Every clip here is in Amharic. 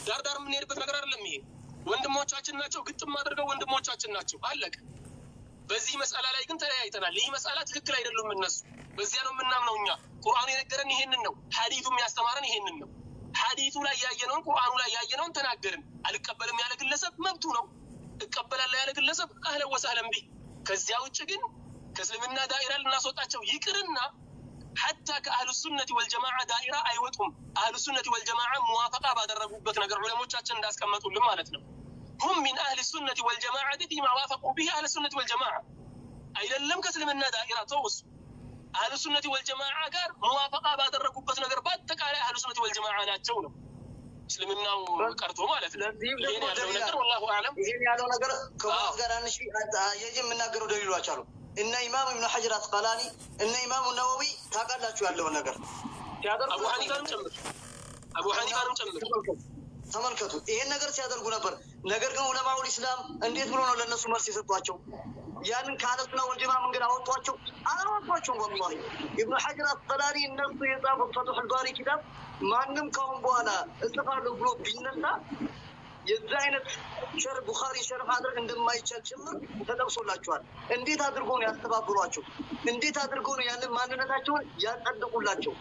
ዳር ዳር የምንሄድበት ነገር አይደለም። ይሄ ወንድሞቻችን ናቸው፣ ግጥም አድርገው ወንድሞቻችን ናቸው። አለቀ። በዚህ መስአላ ላይ ግን ተለያይተናል። ይህ መስአላ ትክክል አይደሉም እነሱ። በዚያ ነው የምናምነው እኛ። ቁርአኑ የነገረን ይሄንን ነው። ሐዲቱ የሚያስተማረን ይሄንን ነው። ሐዲቱ ላይ ያየነውን ቁርአኑ ላይ ያየነውን ተናገርን። አልቀበልም ያለ ግለሰብ መብቱ ነው። እቀበላለሁ ያለ ግለሰብ አህለን ወሰህለን ቢህ። ከዚያ ውጭ ግን ከእስልምና ዳኢራ ልናስወጣቸው ይቅርና ሐታ ከአህሉ ሱነቲ ወልጀማዓ ዳኢራ አይወጡም። አህሉ ሱነቲ ወልጀማዓ ሙዋፈቃ ባደረጉበት ነገር ዑለሞቻችን እንዳስቀመጡልን ማለት ነው። ሁም ሚን አህል ሱነቲ ወልጀማዓቲ ፊማ ዋፈቁ ቢህ አህል ሱነቲ ወልጀማዓ አይደለም ከእስልምና ዳኢራ ተውሱ አህሉ ሱነቲ ወልጀማዓ ጋር ሙዋፈቃ ባደረጉበት ነገር በአጠቃላይ አህሉ ሱነቲ ወልጀማዓ ናቸው ነው እስልምናው ቀርቶ ማለት ነው። ለዚህም ይሄን ደግሞ ያለው ደሊል ነገር ወላሁ አዕለም። ይህን ያለው ነገር ከሙዓዝ ጋር አንሽ የዚህ የምናገረው ደሊሎች አሉ። እነ ኢማም ኢብኑ ሐጀር አስቀላኒ እነ ኢማሙ ነወዊ ታውቃላችሁ ያለውን ነገር ሲያደርጉ አቡ ሐኒፋንም ጨምር አቡ ሐኒፋንም ጨምር ተመልከቱ ይሄን ነገር ሲያደርጉ ነበር። ነገር ግን ዑለማውል ኢስላም እንዴት ብሎ ነው ለእነሱ መልስ የሰጧቸው? ያንን ከአለሱና ወልጀማ መንገድ አወጧቸው? አላወጧቸውም። ወላሂ ኢብኑ ሐጀር አስቀላኒ እነሱ የጻፉት ፈትሑል ባሪ ኪታብ ማንም ካሁን በኋላ እጽፋለሁ ብሎ ቢነሳ የዚህ አይነት ሸር ቡኻሪ ሸርፍ ማድረግ እንደማይቻል ጭምር ተጠቅሶላቸዋል። እንዴት አድርጎ ነው ያስተባብሯቸው? እንዴት አድርጎ ነው ያንን ማንነታቸውን ያጸድቁላቸው?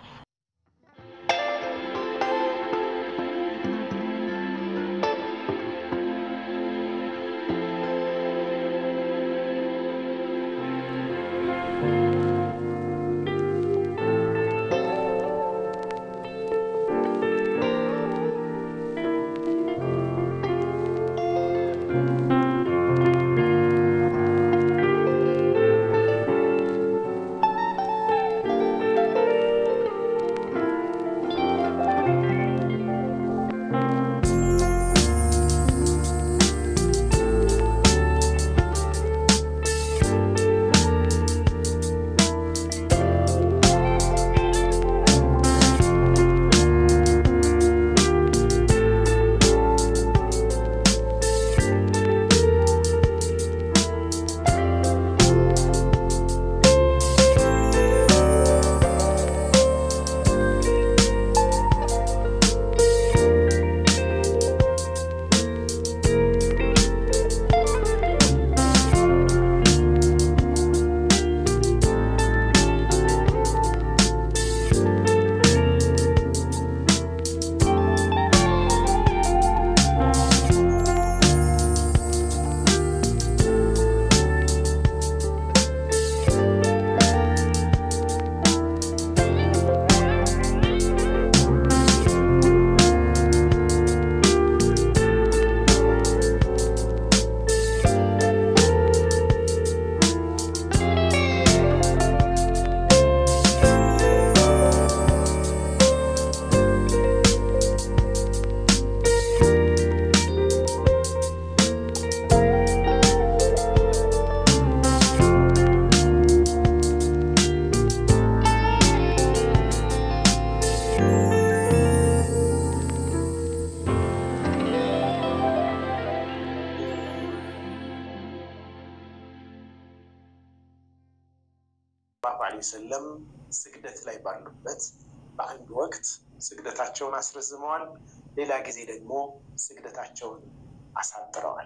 ሰለላሁ ዐለይሂ ወሰለም ስግደት ላይ ባሉበት በአንድ ወቅት ስግደታቸውን አስረዝመዋል። ሌላ ጊዜ ደግሞ ስግደታቸውን አሳጥረዋል።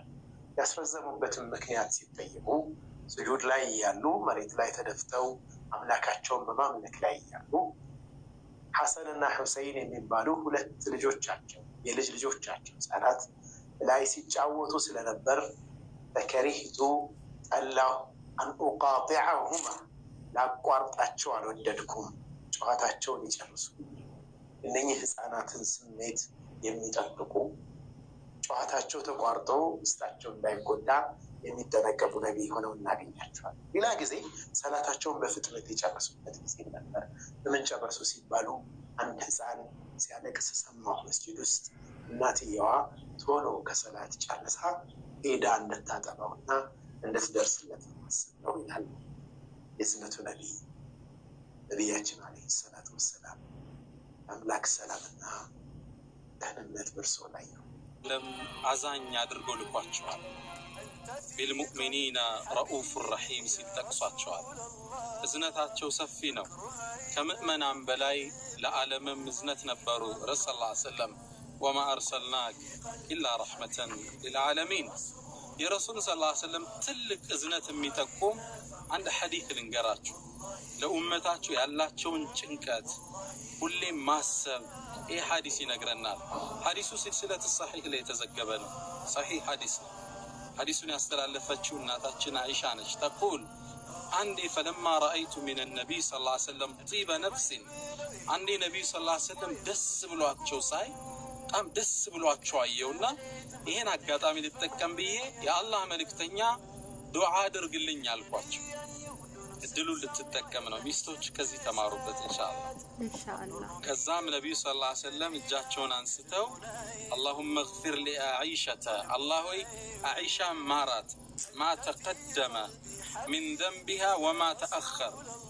ያስረዘሙበትን ምክንያት ሲጠየቁ ስጁድ ላይ እያሉ መሬት ላይ ተደፍተው አምላካቸውን በማምለክ ላይ እያሉ ሐሰንና ሁሰይን የሚባሉ ሁለት ልጆቻቸው የልጅ ልጆቻቸው ህጻናት ላይ ሲጫወቱ ስለነበር በከሪህቱ ጠላሁ አን ኡቃጢዐሁማ ላቋርጣቸው አልወደድኩም፣ ጨዋታቸውን ይጨርሱ። እነኚህ ህፃናትን ስሜት የሚጠብቁ ጨዋታቸው ተቋርጦ ውስጣቸው እንዳይጎዳ የሚጠነቀቁ ነቢይ ሆነው እናገኛቸዋል። ሌላ ጊዜ ሰላታቸውን በፍጥነት የጨረሱበት ጊዜ ነበር። በምን ጨረሱ ሲባሉ አንድ ህፃን ሲያለቅስ ሰማሁ መስጂድ ውስጥ። እናትየዋ ቶሎ ከሰላት ጨርሳ ሄዳ እንድታጠባውና እንድትደርስለት ማስብ ነው ይላል የዝነቱ ነቢይ ነቢያችን አለይሂ ሰላቱ ወሰላም። አምላክ ሰላምና ደህንነት በእርሶ ላይ ነው። ለም አዛኝ አድርጎ ልኳቸዋል። ቢልሙእሚኒና ረኡፍ ረሒም ሲል ጠቅሷቸዋል። እዝነታቸው ሰፊ ነው። ከምእመናን በላይ ለዓለምም እዝነት ነበሩ። ረስ ላ ሰለም ወማ አርሰልናክ ኢላ ረሕመተን ሊልዓለሚን። የረሱል ስ ላ ስለም ትልቅ እዝነት የሚጠቁም አንድ ሐዲት ልንገራችሁ። ለኡመታችሁ ያላቸውን ጭንቀት ሁሌም ማሰብ ይህ ሐዲስ ይነግረናል። ሐዲሱ ሲልሲለት ሰሒህ ላይ የተዘገበ ነው። ሰሒህ ሐዲስ ነው። ሐዲሱን ያስተላለፈችው እናታችን አይሻ ነች። ተቁል አንዴ ፈለማ ረአይቱ ሚን ነቢይ ስ ላ ሰለም ጢበ ነፍሲን አንዴ ነቢዩ ስ ላ ሰለም ደስ ብሏቸው ሳይ በጣም ደስ ብሏቸው አየውና ይሄን አጋጣሚ ልጠቀም ብዬ የአላህ መልእክተኛ ዱዓ አድርግልኝ አልኳቸው። እድሉን ልትጠቀም ነው። ሚስቶች ከዚህ ተማሩበት ኢንሻአላህ። ኢንሻአላህ ከዛም ነቢዩ ስ ላ ሰለም እጃቸውን አንስተው አላሁመ እግፊር ሊአዒሸተ አላህ ሆይ አዒሻ ማራት ማ ተቀደመ ሚን ዘንቢሃ ወማ ተአኸር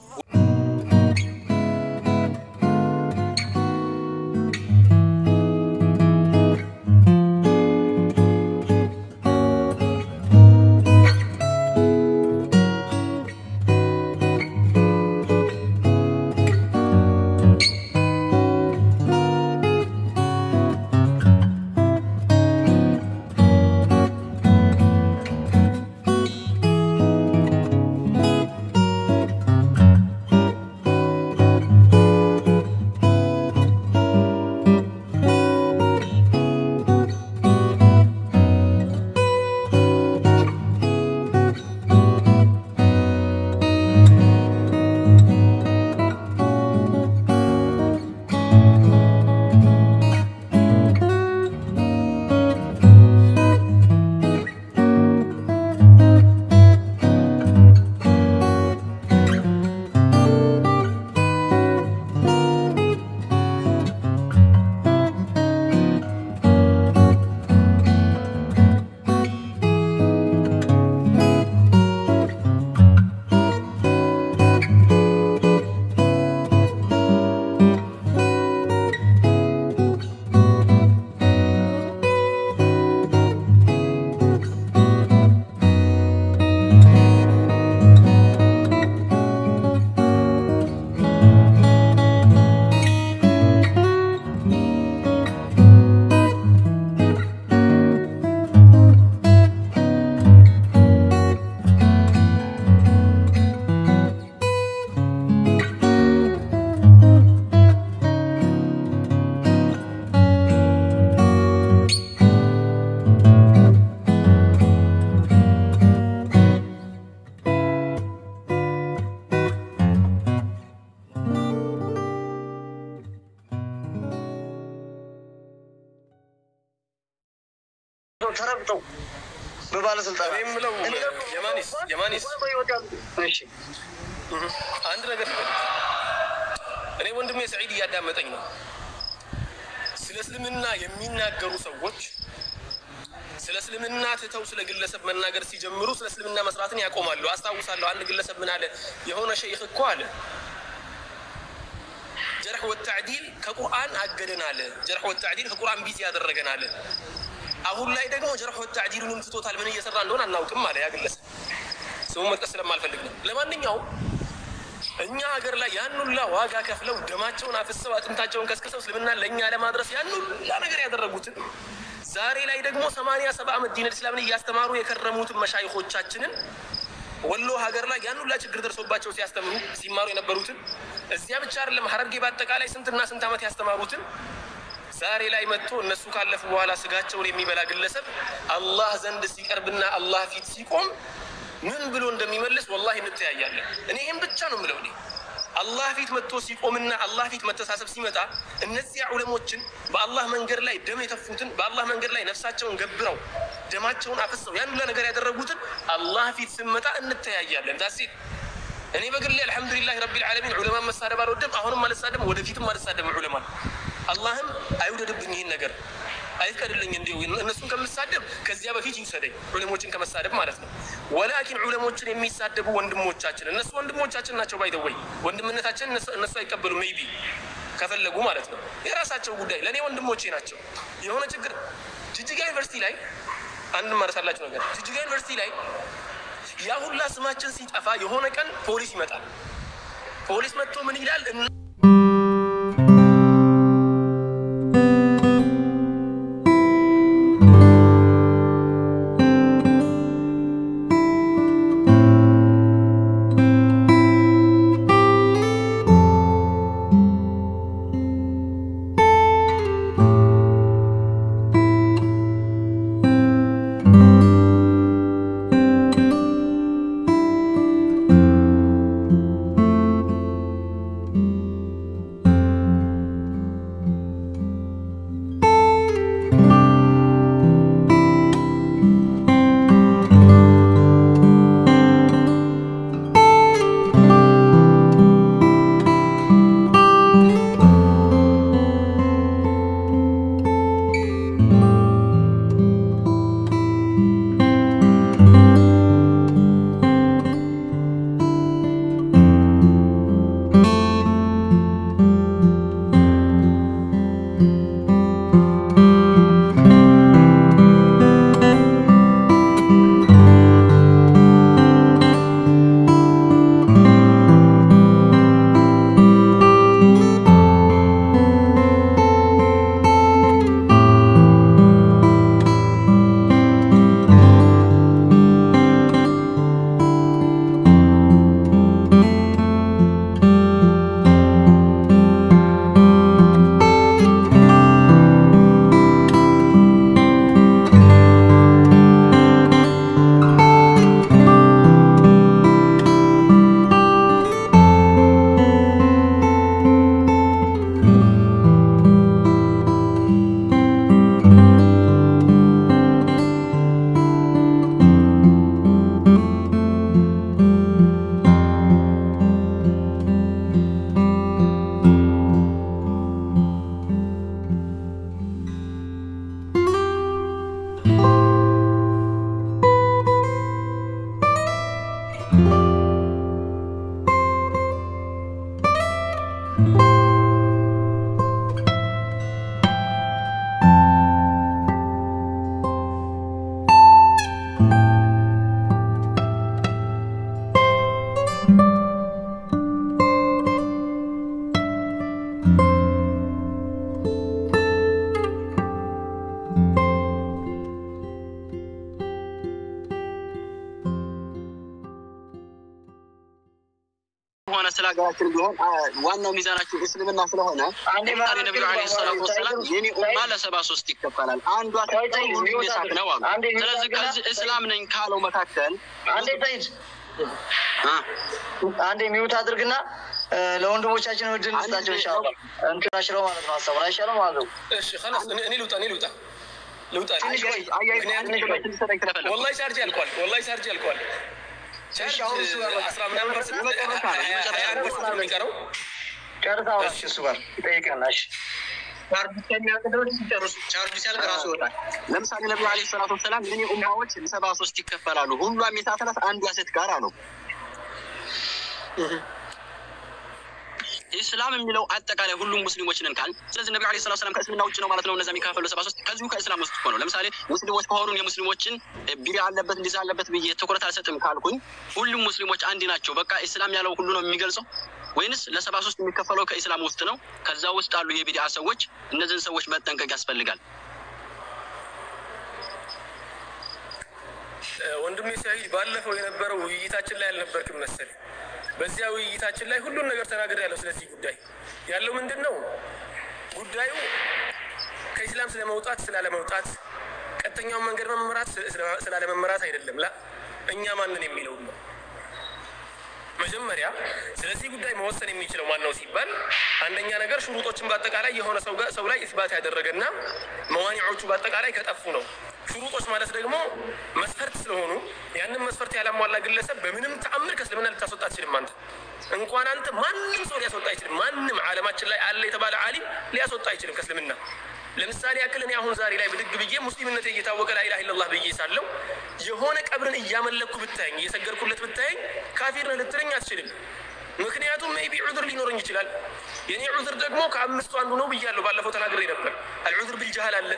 ተረግጠው በባለስልጣን እኔ የምለው የማኒስ የማኒስ እሺ አንድ ነገር ልበል። እኔ ወንድሜ ሰዒድ እያዳመጠኝ ነው። ስለ እስልምና የሚናገሩ ሰዎች ስለ እስልምና ትተው ስለ ግለሰብ መናገር ሲጀምሩ ስለ እስልምና መስራትን ያቆማሉ። አስታውሳለሁ አንድ ግለሰብ ምን አለ? የሆነ ሸይኽ እኮ አለ ጀርሕ ወተዕዲል ከቁርአን አገደን አለ። ጀርሕ ወተዕዲል ከቁርአን ቢዚ ያደረገን አለ። አሁን ላይ ደግሞ ጀርሕ ወተዕዲሉንም ትቶታል። ምን እየሰራ እንደሆነ አናውቅም አለ ያ ግለሰብ። ስሙን መጥቀስ ስለማልፈልግ ነው። ለማንኛውም እኛ ሀገር ላይ ያን ሁላ ዋጋ ከፍለው ደማቸውን አፍሰው አጥንታቸውን ከስክሰው እስልምናን ለእኛ ለማድረስ ያን ሁላ ነገር ያደረጉትን ዛሬ ላይ ደግሞ ሰማንያ ሰባ ዓመት ዲን እስላምን እያስተማሩ የከረሙትን መሻይኾቻችንን ወሎ ሀገር ላይ ያን ሁላ ችግር ደርሶባቸው ሲያስተምሩ ሲማሩ የነበሩትን እዚያ ብቻ አይደለም ሐረርጌ በአጠቃላይ ስንትና ስንት ዓመት ያስተማሩትን ዛሬ ላይ መጥቶ እነሱ ካለፉ በኋላ ስጋቸውን የሚበላ ግለሰብ አላህ ዘንድ ሲቀርብና አላህ ፊት ሲቆም ምን ብሎ እንደሚመልስ ወላሂ እንተያያለን። እኔ ይህም ብቻ ነው የምለው። እኔ አላህ ፊት መጥቶ ሲቆምና አላህ ፊት መተሳሰብ ሲመጣ እነዚያ ዑለሞችን በአላህ መንገድ ላይ ደም የተፉትን በአላህ መንገድ ላይ ነፍሳቸውን ገብረው ደማቸውን አፍሰው ያን ሁላ ነገር ያደረጉትን አላህ ፊት ስመጣ እንተያያለን። ዳሴ እኔ በግሌ አልሐምዱሊላህ ረቢል ዓለሚን ዑለማን መሳደብ አልወድም። አሁንም አልሳደብም፣ ወደፊትም አልሳደብም። ዑለማን አላህም አይውደድብኝ ይህን ነገር አይፍቀድልኝ እንዲሁ እነሱን ከምሳደብ ከዚያ በፊት ይውሰደኝ፣ ዑለሞችን ከመሳደብ ማለት ነው። ወላኪን ዑለሞችን የሚሳደቡ ወንድሞቻችን እነሱ ወንድሞቻችን ናቸው። ባይደወይ ወንድምነታችን እነሱ አይቀበሉም። ሜይቢ ከፈለጉ ማለት ነው፣ የራሳቸው ጉዳይ። ለእኔ ወንድሞቼ ናቸው። የሆነ ችግር ጅጅጋ ዩኒቨርሲቲ ላይ አንድ ማረሳላችሁ ነገር ጅጅጋ ዩኒቨርሲቲ ላይ ያ ሁላ ስማችን ሲጠፋ የሆነ ቀን ፖሊስ ይመጣል። ፖሊስ መጥቶ ምን ይላል? ሆነ ስለ ሀገራችን ቢሆን አ- ዋናው ሚዛናችን እስልምና ስለሆነ አንዴ ለምሳሌ ማለት ነቢዩ ዓለይሂ ሰላቱ ወሰላም የኔ ኡማ ለሰባ ሶስት ይከፈላል አንዷ ቆይ ተይ፣ ሁሉም ሚውት የሳት አድርግ። ነው አሉ። አንዴ ሚውት ስለዚህ አድርግና- ከዚህ እስላም ነኝ ካለው መካከል አንዴ ሰይድ አ፣ አንዴ ሚውት አድርግና እ፣ ለወንድሞቻችን እድል እንስጣቸው። ኢንሻላህ እንትን አሽረው ማለት ነው ሀሳቡን አይሻልም ማለት ነው። እሺ خلاص እኔ እኔ ልውጣ እኔ ልውጣ ልውጣ ትንሽ ቆይ፣ አያይ ምክንያቱም ትንሽ ቆይ፣ ትንሽ ሰጠኝ ስለፈለኩ። ወላሂ ቻርጅ ያልቋል ወላሂ ቻርጅ ያልቋል ቻርጅ አሁን እሱ ጋር በቃ። አስራ ምናምን ፐርሰንት የመጨረሻ ነው፣ ሀያ- የመጨረሻ ሀያ አንድ ነው። ፐርሰንት ነው የሚቀረው ጨርሳ አውራሽ እሱ ጋር ይጠይቀናል። እሺ ቻርጅ እስከሚያልቅ ድረስ ሲጨርሱ ቻርጅ ሲያልቅ ራሱ ይወጣል። ለምሳሌ ነቢዩ ዓለይሂ ሰላቱ ወሰላም የኔ ኡማዎች ሰባ ሶስት ይከፈላሉ ሁሏም የሳት ናት አንዷ ሴት ጋር አሉ። ኢስላም የሚለው አጠቃላይ ሁሉም ሙስሊሞች ነን ካል ስለዚህ ነቢ ለ ሰላት ሰላም ከእስልምና ውጭ ነው ማለት ነው። እነዛ የሚካፈሉ ሰባ ሶስት ከዚሁ ከእስላም ውስጥ እኮ ነው። ለምሳሌ ሙስሊሞች ከሆኑን የሙስሊሞችን ቢሪ አለበት እንዲዛ አለበት ብዬ ትኩረት አልሰጥም ካልኩኝ ሁሉም ሙስሊሞች አንድ ናቸው። በቃ ኢስላም ያለው ሁሉ ነው የሚገልጸው ወይንስ ለሰባ ሶስት የሚከፈለው ከኢስላም ውስጥ ነው? ከዛ ውስጥ አሉ የቢዲአ ሰዎች። እነዚህን ሰዎች መጠንቀቅ ያስፈልጋል። ወንድሜ ሳይድ ባለፈው የነበረው ውይይታችን ላይ አልነበርክም መሰለኝ። በዚያ ውይይታችን ላይ ሁሉን ነገር ተናግሬያለሁ። ስለዚህ ጉዳይ ያለው ምንድን ነው? ጉዳዩ ከኢስላም ስለመውጣት ስላለመውጣት፣ ቀጥተኛውን መንገድ መመራት ስለ- ስላለመመራት አይደለም። ላ እኛ ማንን የሚለውን ነው። መጀመሪያ ስለዚህ ጉዳይ መወሰን የሚችለው ማን ነው ሲባል አንደኛ ነገር ሽሩጦችን በአጠቃላይ የሆነ ሰው ጋር ሰው ላይ ኢስባት ያደረገና መዋኒዖቹ በአጠቃላይ ከጠፉ ነው። ሽሩጦች ማለት ደግሞ መስፈርት ስለሆኑ ያንን መስፈርት ያላሟላ ግለሰብ በምንም ተአምር ከእስልምና ልታስወጣ አትችልም። አንተ እንኳን አንተ ማንም ሰው ሊያስወጣ አይችልም። ማንም ዓለማችን ላይ አለ የተባለ ዓሊም ሊያስወጣ አይችልም ከእስልምና። ለምሳሌ ያክል እኔ አሁን ዛሬ ላይ ብድግ ብዬ ሙስሊምነት እየታወቀ ላኢላሃ ኢለላህ ብዬ ሳለው የሆነ ቀብርን እያመለኩ ብታየኝ እየሰገድኩለት ብታየኝ ካፊር ነህ ልትለኝ አትችልም። ምክንያቱም ሜይ ቢ ዑዝር ሊኖረኝ ይችላል። የኔ ዑዝር ደግሞ ከአምስቱ አንዱ ነው ብያለሁ። ባለፈው ተናግሬ ነበር። አልዑዝር ቢልጃህል አለ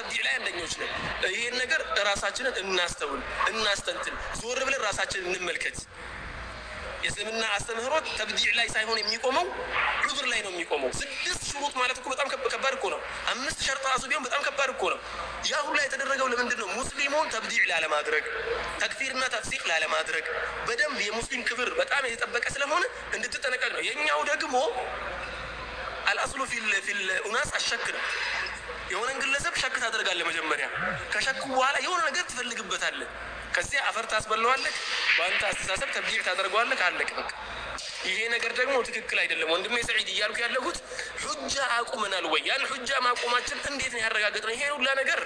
ተብዲዕ ላይ አንደኞች ነን። ይሄን ነገር ራሳችንን እናስተውል፣ እናስተንትን፣ ዞር ብለን ራሳችንን እንመልከት። የእስልምና አስተምህሮት ተብዲዕ ላይ ሳይሆን የሚቆመው ዑዙር ላይ ነው የሚቆመው። ስድስት ሹሩጥ ማለት እኮ በጣም ከብ- ከባድ እኮ ነው። አምስት ሸርጥ ራሱ ቢሆን በጣም ከባድ እኮ ነው። ያ ሁላ የተደረገው ለምንድን ነው? ሙስሊሙን ተብዲዕ ላለማድረግ፣ ተክፊርና ተፍሲቅ ላለማድረግ፣ በደንብ የሙስሊም ክብር በጣም የተጠበቀ ስለሆነ እንድትጠነቀቅ ነው። የእኛው ደግሞ አልአስሉ ፊል ፊል ኡናስ አሸክ ነው። የሆነን ግለሰብ ሸክ ታደርጋለህ መጀመሪያ። ከሸኩ በኋላ የሆነ ነገር ትፈልግበታለህ። ከዚያ አፈር ታስበለዋለህ። በአንተ አስተሳሰብ ተብዲዕ ታደርገዋለህ። አለቅ በቃ። ይሄ ነገር ደግሞ ትክክል አይደለም። ወንድሜ ሰዒድ እያልኩ ያለሁት ሑጃ አቁመናል ወይ? ያን ሑጃ ማቆማችን እንዴት ነው ያረጋገጥነው? ይሄ ሁላ ነገር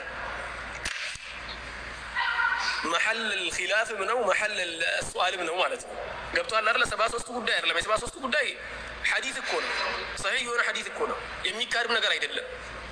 መሐል ኪላፍም ነው መሐል ሱአልም ነው ማለት ነው። ገብቶሃል አይደለ? ሰባ ሶስቱ ጉዳይ አይደለም። የሰባ ሶስቱ ጉዳይ ሐዲት እኮ ነው። ሰሒህ የሆነ ሐዲት እኮ ነው። የሚካድም ነገር አይደለም።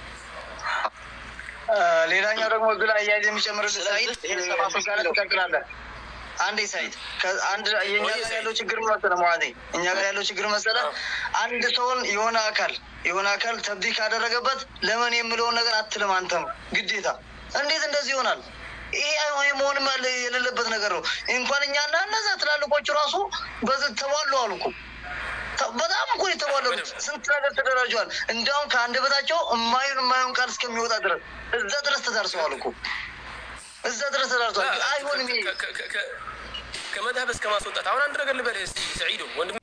ሌላኛው ደግሞ እዚህ ላይ አያይዘህ የሚጨምርልህ ሳይድ ይሄ ሰባ ሶስት ጋር ነው። ትቀጥላለህ። አንዴ ሳይድ ከ- አንድ የእኛ ወይ ጋር ሳይድ። ያለው ችግር መሰለህ ማለት እኛ ጋር ያለው ችግር መሰለህ አንድ ሰውን የሆነ አካል የሆነ አካል ተብዲ ካደረገበት ለምን የምለውን ነገር አትልም አንተም ግዴታ። እንዴት እንደዚህ ይሆናል? ይሄ አይሆን መሆንም ያለ የሌለበት ነገር ነው። እንኳን እኛና እነዛ ትላልቆቹ ራሱ በዚህ ተባሉ አሉ እኮ ተ- በጣም እኮ የተባለሩት ስንት ነገር ተደራጅተዋል። እንዲያውም ከአንደበታቸው የማይሆን የማይሆን ቃል እስከሚወጣ ድረስ እዛ ድረስ ተዳርሰዋል እኮ እዛ ድረስ ተዳርሰዋል። አይሆንም ይሄ ከ- ከ- ከ- ከመድሀብ እስከ ማስወጣት አሁን አንድ ነገር ልበልህ እስኪ ሰዒዶ ወንድሜ